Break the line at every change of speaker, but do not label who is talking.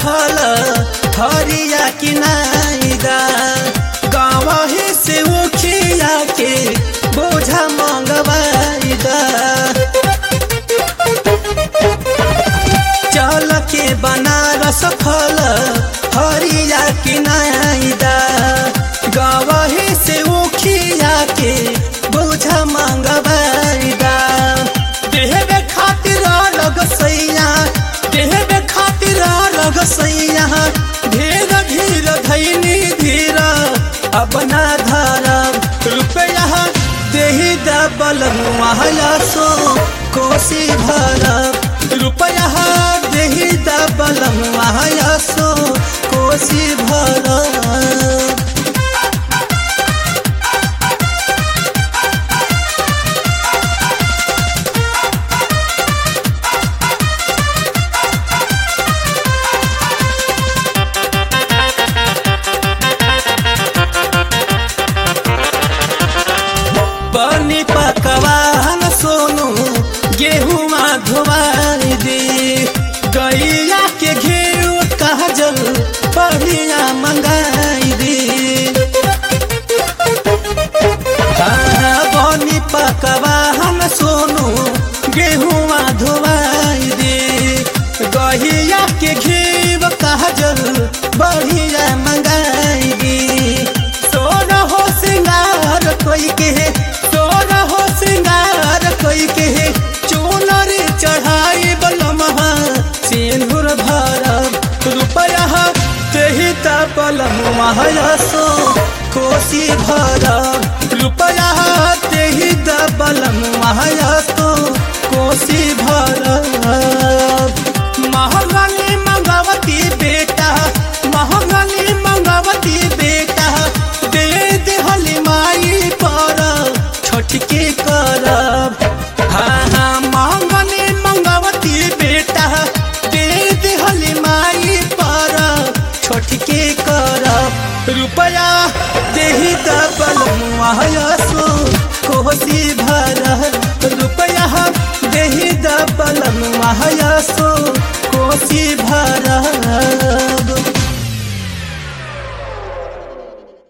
फल हरिया कि नाइदा गाँव से उखिया के बोझा मंगवाइदा चल के बनारस फल हरिया कि नाइदा गाँव से उखिया के बोझा मंगवाइदा देहबे खातिर लग सैया देहबे खातिर लग सैया धीर धीर धैनी धीर अपना धरब रुपया देही दबल सो कोसी भरब रुपया देही दबल सो कोसी भरब बनी पकवान सोनू गेहुआ धोवाई दे गैया के घेरू काजल बढ़िया मंगाई दे हाँ, बनी पकवान सोनू गेहुआ धोवाई दे गैया के घेरू काजल बढ़िया मंगाई दे सोना हो सिंगार कोई के सोना हो सिंगार कोई के चोनर चढ़ाई बलमहा सिंदूर भरब रुपया तेही तबल सो कोसी भरब रुपया तेही दबल सो कोसी भरब महंगानी मंगवती बेटा महंगानी मंगवती बेटा दे देहली माई पर छठके करब हाँ हाँ महंगानी मंगवती बेटा दे देहली माई पर छठके करब रुपया देही दबल सो कोसी भरब रुपया देही दबल सो कोसी भरब